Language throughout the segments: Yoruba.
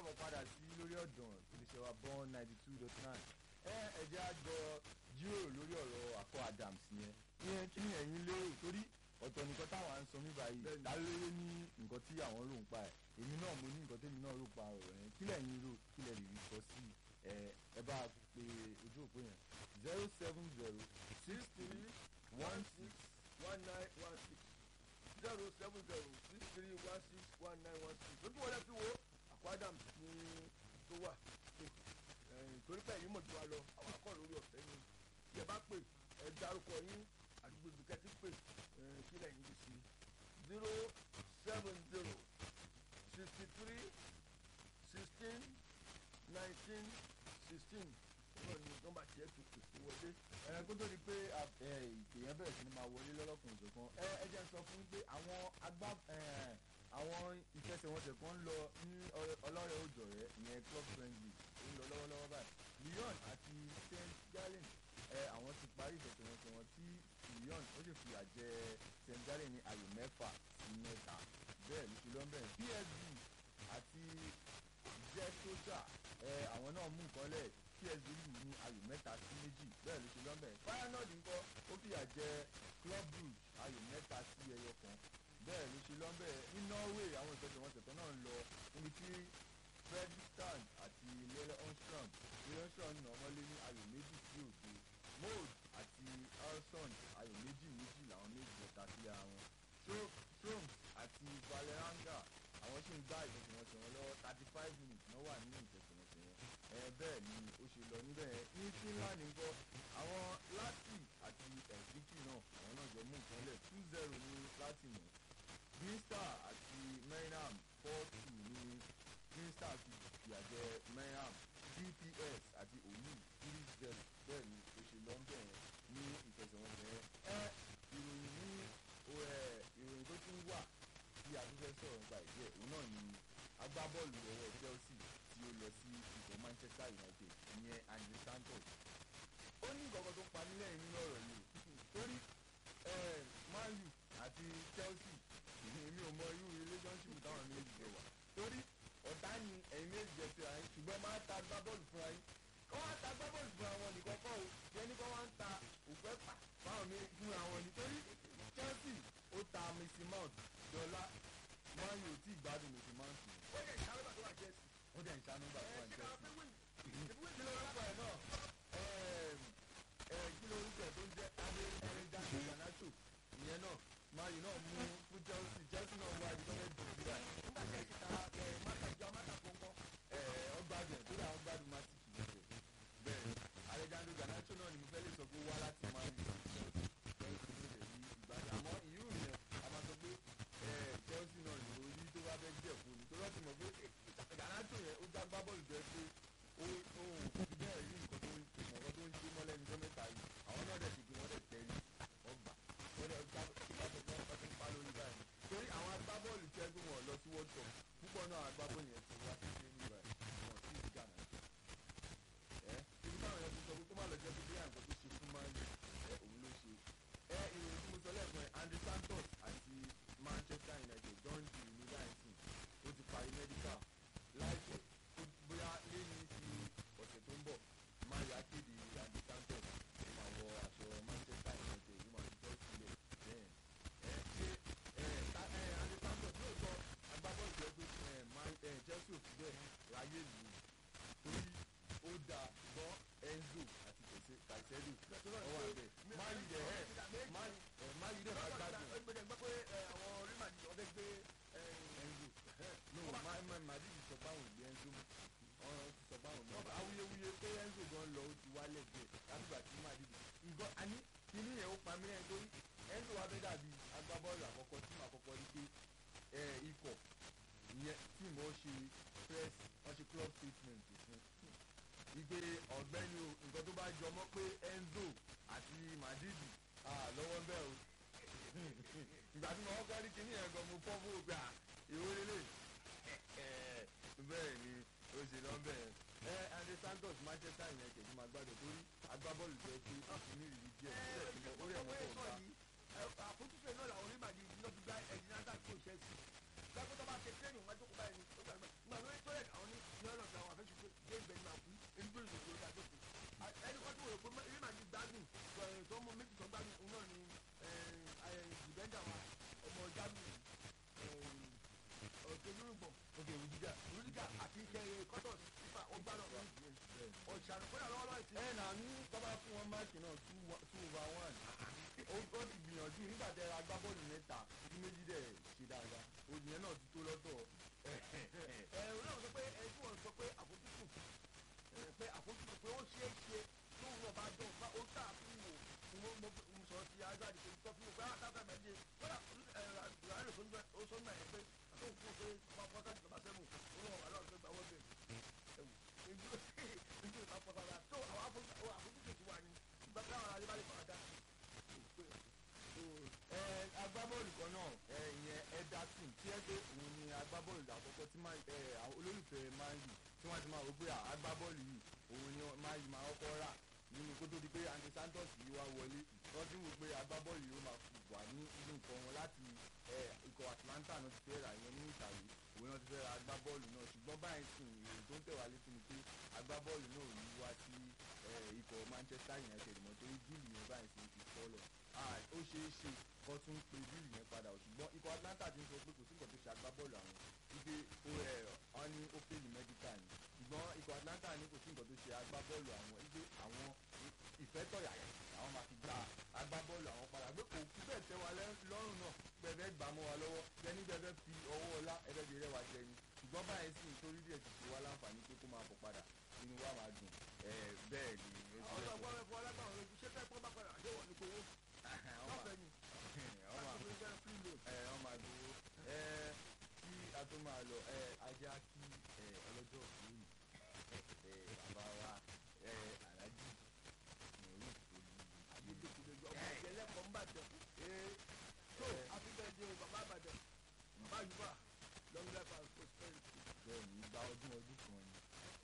káàbọ̀ padà sí lórí ọ̀dàn iléeṣẹ́ wa born ninety two dot nine ẹ ẹ̀jẹ̀ àjọ jíròrò lórí ọ̀rọ̀ àkọ́ Adams yẹn ìyẹn kí ni ẹ̀yin lérò torí ọ̀tọ̀ nìkan táwọn à ń sọ mí báyìí dáléré ní nǹkan tí àwọn rò ń pa ẹ̀ èmi náà mo ní nǹkan tèmi náà rò pa ọ̀rọ̀ yẹn kí lẹ̀yin rò kí lẹ̀ rí sọ sí ẹ ẹ bá a pe ojú òpó yẹn zero seven zero six three one six one nine one six zero seven zero six three one six one nine one six lójú wọlé fi wo àkọ́ Adams ní tó wà torí pé ẹ̀yin mọ̀ jù wá lọ àwọn akọ́ lórí ọ̀fẹ́ ni bí ẹ bá pè ẹ dárúkọ yín àdúgbò ìbùkẹ́ ti pè kí lẹ́yìn ti sí zero seven zero sixty three sixteen nineteen sixteen náà ni nọ́mbà tiẹ̀ tó pè wọlé. ẹ kó tó di pé ìpè yẹn bẹ̀rẹ̀ sí ni máa wọlé lọ́lọ́kùnrin ìjọ̀kan ẹ ẹ jẹ́ n sọ fún yín pé àwọn agbá àwọn ìfẹsẹ̀wọnsẹ̀ kan ń lọ ní ọlọ́rẹ̀ òjò rẹ̀ ìyẹn club friendly ó ń lọ lọ́wọ́lọ́wọ́ báyìí Lyon àti Saint Gallen ẹ àwọn ti parí ìfẹsẹ̀wọnsẹ̀ wọn tí Lyon ó sì fìyà jẹ Saint Gallen ní ayò mẹ́fà sí mẹ́ta bẹ́ẹ̀ ló ti lọ́ bẹ́ẹ̀ PSG àti jẹ́sọ́jà ẹ àwọn náà mú nǹkan lẹ̀ psv lù ní ayò mẹ́ta sí méjì bẹ́ẹ̀ ló ṣe lọ́bẹ̀ feyenoord ńkọ́ ó fìyà jẹ club brugge ayò mẹ́ta sí ẹyọ kan bẹ́ẹ̀ ló ṣe lọ́bẹ̀ ní norway àwọn ìfẹsẹ̀wọnsẹ̀ kan náà ń lọ níbi tí fredrikstad àti lele onstrom lele onstrom nà ọmọlé ní ayò méjì sí òdo mold àti alson ayò méjì méjì làwọn méjì lọ́ta sílẹ̀ àwọn stroms àti valeranga àwọn sì ń gbá ìfẹsẹ̀wọnsẹ̀ wọn lọ́wọ́ thirty five minutes náà wà nínú ìfẹsẹ̀wọnsẹ̀ yẹn ẹ bẹ́ẹ̀ ni ó ṣe lọ níbẹ̀ ní finland ńkọ́ àwọn láti àti ẹ̀sìnkì náà àwọn náà jọ mú nǹkan lẹ̀ two zero ní láti mọ̀ green star àti maynham four two ní green star fi fìyà jẹ maynham dps àti òwú three zero bẹ́ẹ̀ ni ó ṣe lọ níbẹ̀ yẹn ní ìfẹsẹ̀wọnsẹ̀ yẹn ẹ ìròyìn ní ìròyìn tó tún wà tí a tún fẹ́ sọ̀rọ̀ nípa ìdí ẹ̀ òun náà ni agbábọ́ọ̀lù ọwọ́ Chelsea tí ó lọ sí ikọ̀ Manchester United ìyẹn Andre Santos ó ní nǹkan kan tó pa mí lẹ́yìn nínú ọ̀rọ̀ yìí torí Man U àti Chelsea èmi ò mọ irú relationship táwọn méjì jọ wà torí ọ̀tá ni ẹ̀yin méjì jẹ síra yín ṣùgbọ́n máa ta agbábọ́ọ̀lù fúnra yín kọ́ wá ta agbábọ́ọ̀lù fúnra wọn nìkan kọ́ o yẹn ní kọ́ wá ń ta òpẹ́ pà fáwọn méjì fúnra wọn nítorí Chelsea ó ta Mason Mount dọ́là Man U tí ìgbádùn Mason Mount ni ó yẹ ìṣàlùbà tó wà jẹ́sì. ó dẹ̀ ń ṣàánú gbà tó wà ní ṣé ká Chelsea fẹ́ wí. kí ló rúkọ ẹ náà kí ló rúkọ ẹ tó ń jẹ adéjáde ganacho ìyẹn náà mayu náà mú fún Chelsea Chelsea náà wá ibi tó fẹ́ dùn síra nígbà tí ẹ ti ta ẹ máta jọ máta kọ̀ọ̀kan. ọgbàdùn tó dà ọgbàdùn má ti kìí ṣe bẹ́ẹ̀ adéjáde ganacho náà ni mo fẹ́ lè sọ pé ó wá láti mayu ìgbàdùn àmọ́ ìyú yẹn a máa sọ pé Chelsea náà ní orí tó bá fẹ́ jẹ̀ fún mi tó lọ́ọ́ ti mọ̀ pé ganacho yẹn ó já gbá bọ́ọ̀lù jẹ́ pé ó ó bẹ́ẹ̀ rí nǹkan tó ń nǹkan tó ń ṣe mọ́lẹ́ ní sọ́mẹ́ta yìí àwọn náà dẹ̀ ti gbé wọ́n dẹ̀ tẹ̀lé ọgbà wọ́n dẹ̀ gbá ìbáṣọ fún ọkọ̀ tó ń pa lórí báyìí torí àwọn agbábọ́ọ̀lù tí ẹgbẹ́ wọn lọ sí world cup púpọ̀ náà agbábọ́ọ̀lù yẹn ti wá sí ṣe ní ìbáyìí wọn sì ti gànà jù ẹ ibi táwọn yẹn ti sọ pé kó má lọ jẹ́ pé bí àǹkọ́ tó ṣe fún máa ń ẹ òun ló ṣe ẹ ìròyìn tí mo sọ lẹ́ẹ̀kan ẹ Andre Santos àti Manchester United don di ní láìsí ó ti parí medical láìpẹ́ bóyá lẹ́yìn sí ọ̀sẹ̀ tó ń bọ̀ máa yà kéde Andre Santos ó máa wọ aṣọ Manchester United ó máa fi tọ́ sílẹ̀ bẹ́ẹ̀ ẹ ṣe ẹ ta ẹ Andre Santos lóòótọ́ agbábọ́ọ̀lù jẹ́ pé ẹ máa ẹ Chelsea ò fi bẹ́ẹ̀ ráyè lù ú torí ó da gbọ́ Enzo àti Caicedo ọwọ́ àbẹ̀ máa yí dẹ̀ ẹ máa yí dẹ̀ máa gbádùn ẹgbẹ́ gbẹ́ pé àwọn Real Madrid ọ̀dẹ́ gbé Enzo no máa máa Madrid sọ pé àwọn ìgbé Enzo mú ọ̀rọ̀ ti sọ báwọn náà awuyewuye pé Enzo gan lọ ó ti wálẹ̀ díẹ̀ látìgbà tí Madrid nǹkan àní kíní yẹn ó pa mí lẹ́yìn torí Enzo wa fẹ́ dàbí agbábọ́ọ̀lù àkọ́kọ́ tí màá kọ́kọ́ rí pé ikọ̀ ìyẹn tí mo ṣe press wọ́n ṣe club statement fún ìgbé ọ̀gbẹ́ni o nǹkan tó bá jọ mọ́ pé Enzo àti Madrid lọ́wọ́ bẹ́ẹ̀ o ìgbà tí mo kọ́kọ́ rí kíní yẹn gan mo fọ́ fún ògbà ìwé lélẹ̀ bẹ́ẹ̀ ni ó ṣe lọ bẹ́ẹ̀ ẹ Andre Santos Manchester United máa gbádùn torí agbábọ́ọ̀lù jẹ́ pé ó ti ní ìrírí díẹ̀ ó rẹ̀ wọ́n pọ̀ gbá. àfojúsùn náà làwọn Real Madrid ló fi gbá ẹ̀jìn náà dàgbò Chelsea gbàgbọ́ tó bá ṣe training wọn jókòó báyìí ní ó gbàgbọ́ nígbà lórí tó yẹ àwọn ní bàrígà àti kẹrẹ kọ́tọ̀ sífà ó gbá lọ ọ̀ṣàrò kódà lọ́wọ́lọ́wọ́ ìsìn. ẹ nà ní tọ́ba fún wọn máàkì náà two wa- two over one ó ó ti gbìyànjú nígbà tẹ agbábọ́ọ̀lù mẹ́ta tí méjì dẹ̀ ṣe dáadáa òyìnbó náà ti tó lọ́tọ̀ ẹ ò náà sọ pé ẹ tí wọ́n sọ pé àfojúsùn ẹ, pé àfojúsùn pé ó ṣeé ṣe tóun náà bá dùn bá ó tà fún wò ni mo mo mo sọ sí azadi pé tó fún wò pé àtàtà méje kódà ẹ ràlẹ́ ó sọ náà yẹn pé àtòun fún un pé wọ́n fọ́ sáà ìjọba sẹ́mu ó lọ́wọ́ wà lọ́wọ́ pé gbà wọ́n bẹ̀ ẹ̀wù ìjú ìjú ìta pọ̀ sára tó àwọn àfojúsùn àfojúsùn ti wà ní ìgbà táwọn aráàlú bá lè fara dá ẹ agbábọ́ọ̀lù kan náà ẹ ìyẹn Ederson tí ẹ pé òun ni agbábọ́ọ̀lù àkọ́kọ́ tí máa ẹ àwọn olólùfẹ́ máa ń yù tí wọ́n ti máa wò pé à, agbábọ́ọ̀lù yìí òun ni máa yìí máa kọ́kọ́ rà nínú kó tó di pé Andy Santos yìí wá wọlé wọ́n ti wò pé agbábọ́ọ̀lù yìí ó máa wà ní inú nǹkan wọn láti ẹ ikọ̀ Atlanta náà ti fẹ́ rà ìyẹn ní ìtàwé òun náà ti fẹ́ ra agbábọ́ọ̀lù náà ṣùgbọ́n báyìí sìn èrò tó ń tẹ̀ wá létí ni pé agbábọ́ọ̀lù náà ò ní wá sí ẹ, ikọ̀ Manchester United mọ́ torí díìlì yẹn báyìí sìn ti fọ́ lọ Ah, ó ṣeé ṣe kó tún pe bíìlì yẹn padà ò ṣùgbọ́n ikọ̀ Atlanta ti ń sọ pé kò sí nǹkan tó ṣe agbábọ́ọ̀lù àwọn wípé ó ẹ̀ wọ́n ní ó fèlì mẹ́díkà ni ṣùgbọ́n ikọ̀ Atlanta ní kò sí nǹkan tó ṣe agbábọ́ọ̀lù àwọn wípé àwọn ìfẹ́ tọ̀yàyà àwọn máa fi gba agbábọ́ọ̀lù àwọn padà pé kò kú bẹ́ẹ̀ tẹ́ wa lẹ́- lọ́rùn náà bẹ́ẹ̀ gbà mọ́ wa lọ́wọ́ bẹ́ẹ̀ bẹ́ẹ̀ fi ọwọ́ ọlá ẹ̀rẹ́ bí rẹ̀ wá jẹ ni ṣùgbọ́n báyìí sì nítorí díẹ̀ ti ṣe wá láǹfààní pé kó máa bọ̀ padà inú wa máa dùn ẹ̀ bẹ́ẹ̀ ni ó ti àwọn rẹ̀ ọgbọ́n ẹ̀fọ́ ọlọ́gbọ̀n lójú ṣé fẹ́ pọ́n bá padà àdéhùn ní kowó lọ́fẹ̀ẹ́ ni ọmọ láti fi jẹ́ free loan. ẹ ọ máa dúró ẹ kí a tó máa lọ ẹ ajá kí ẹ ọlọ́jọ́ òní ẹ bàbá wa ẹ alájì mọ̀rú àgbẹ̀dẹ̀kùnrin ọmọ ìjẹ́lẹ̀kọ̀ ń bàjẹ́ ee tó àfihàn o bàbá àbàdàn bàbá yorùbá long life and prosperity. bẹ́ẹ̀ ní ìgbà ọdún ọdún kan ni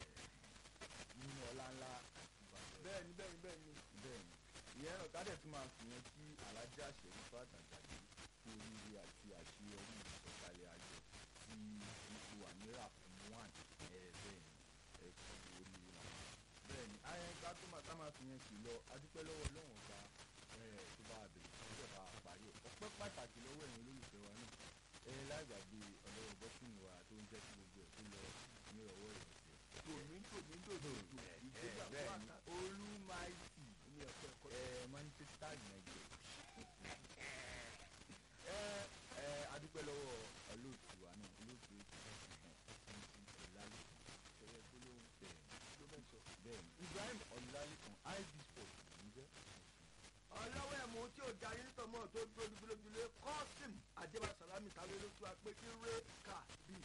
ẹ nínú ọlá ńlá ìbàdàn bẹ́ẹ̀ni bẹ́ẹ̀ni bẹ́ẹ̀ni bẹ́ẹ̀ ni ìyẹn náà kádẹ̀ tún máa fi yẹn kí alájà ṣẹ̀rífà àtàjàdé kú oríire àti àṣeyọrí ìsọ̀kalẹ̀ àjọ tí ipò àmírà fún one ẹ bẹ́ẹ̀ ni ẹ kú oríire màmá bẹ́ẹ̀ ni ayẹyẹká tó máa ká máa fi yẹn kì lọ adúpẹ́ lọ́wọ́ lọ́wọ́n ọba ẹ tó bá bẹ̀rẹ̀ tó bẹ̀ bá parí ẹ̀ ọpẹ́ pàtàkì lọ́wọ́ ẹ̀yin olólùfẹ́ wa náà ẹ láìgbàgbé ọlọ́wọ́ bọ́sùn wa tó ń jẹ́ kí gbogbo ẹ̀ tó lọ ní ọwọ́ ìrẹsẹ̀ tòmí tòmí dòdò ìgbéga bẹ́ẹ̀ fún ni àká olúmáìtì ní ẹ̀kọ́ ẹ̀kọ́ ẹ Manchester United ẹ ẹ adúpẹ́ lọ́wọ́ olóòtú wa náà olóòtú ọ̀làlẹ́kan ẹ̀yẹ gbólóhùn bẹ́ẹ̀ ló mẹ́sọ̀. bẹ́ẹ̀ ni Ibrahim ọ̀làlẹ́kan ib sport ló ń jẹ́ ọlọ́wọ́ ẹ̀mú tí ò darí nítorí mọ́ tó dúró dúró